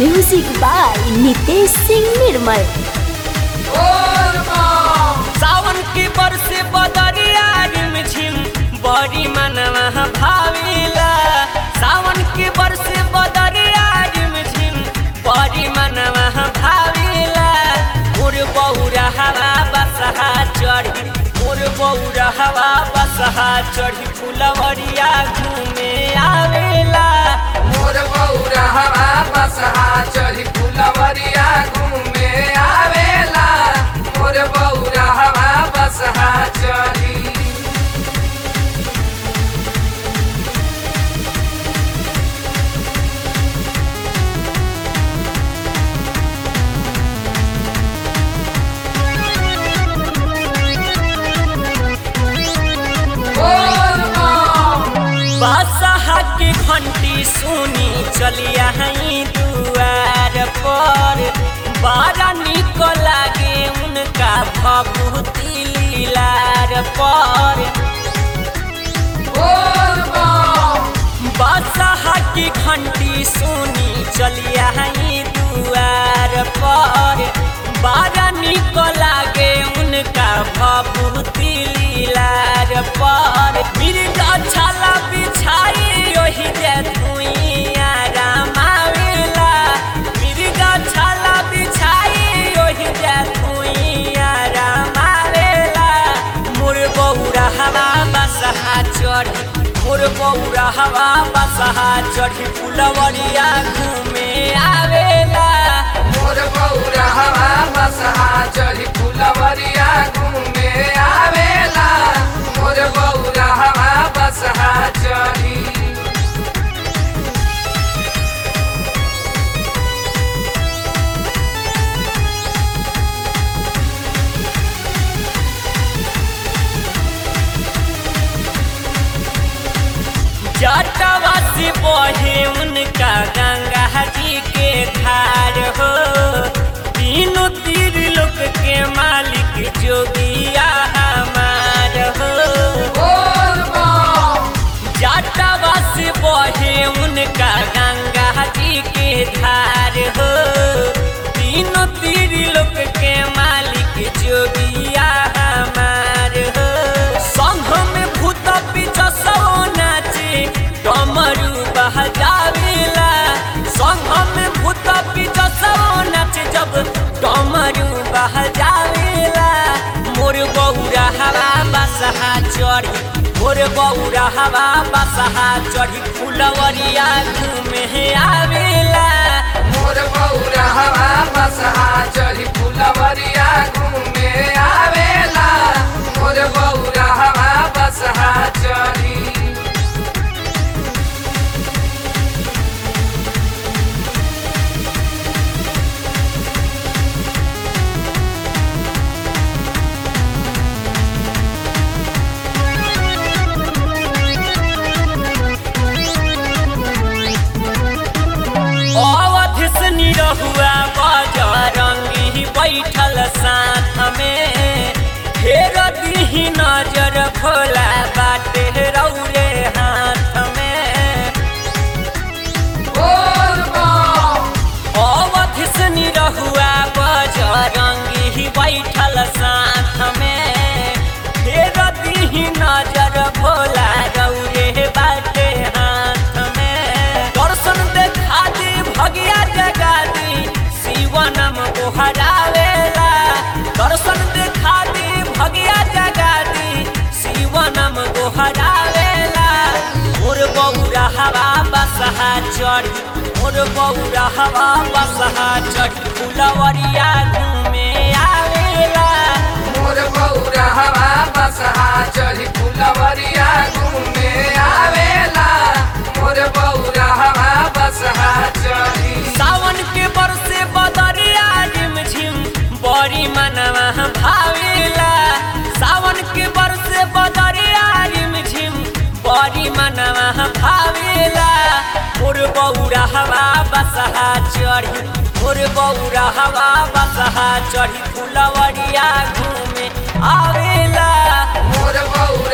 music by Nitesh Singh Nirmal सावन के बरसे बदरिया रिमझिम बड़ी मनवा भाविला सावन के बरसे बदरिया रिमझिम बड़ी मनवा भाविला मोर बौरा हवा बसहा चढ़ी मोर बौरा हवा बसहा चढ़ी फुलवरिया घूमे आवेला मोर बौरा हवा बसहा चढ़ी फुलवरिया घूमे आवेला मोर बौरा हवा बसहा चढ़ी बोल बम बादशाह के घंटी सुनी चलिया हई दुआर पर बड़ा निक लागे उनका भभूति लीलार पर बोल बम बादशाह की घंटी सुनी चलिया हई दुआर पर बड़ा निक लागे उनका भभूति लीलार पर मिर्गा छाला बिछाई ओही जे धुइया रामावेला मिर्गा छाला बिछाई ओही जे धुइया रामावेला मोर बौरा हवा बसहा चढ़ी मोर बौरा हवा बसहा चढ़ी फुलवरिया घूमे आवेला मोर बौरा हवा बसहा चढ़ी फुलवरिया घूमे आवेला मोर बौरा हवा बसहा चढ़ी जटवा से बहे उनका गंगा जी के धार हो तीनों तीर लोक के मालिक जोगिया हमार हो बोल बम जटवा से बहे उनका गंगा जी के धार हो तीनों तीर लोक के मालिक जोगिया हमार हो संघ में भूत पीछा सो नाचे डमरू बहजावेला संघ में भूत पीछा सो नाचे जब डमरू बहजावेला मोर बौरा हवा बसहा चढ़ी मोर बौरा हवा बसहा चढ़ी फुलवरिया घूमे आवेला मोर बौरा हवा बसहा चढ़ी फुलवरिया घूमे आवेला मोर बौरा हवा बसहा चढ़ी अवध से निरहुआ बजरंगी बैठल साथ में फेर दीही नजर भोला बाटे रौरे हाथ में बोल बम अवध से निरहुआ बजरंगी बैठल साथ में फेर दीही नजर भोला रौरे बाटे हाथ में दर्शन देखा दी भगिया जगा दी शिवनम गोहरावेला दर्शन देखा दी भगिया जगा दी शिवनम गोहरावेला मोर बौरा हवा बसहा चढ़ी मोर बौरा हवा बसहा चढ़ी फुलवरिया घूमे आवेला मोर बौरा हवा बसहा चढ़ी फुलवरिया घूमे आवेला मोर बौरा हवा बसहा चढ़ी सावन के बरसे बदरिया झिम बड़ी मनवा भावेला सावन के बरसे बदरिया झिम बड़ी मनवा भावेला मोर बौरा हवा बसहा चढ़ी मोर बौरा हवा बसहा चढ़ी फुलवरिया घूमे आवेला मोर बौरा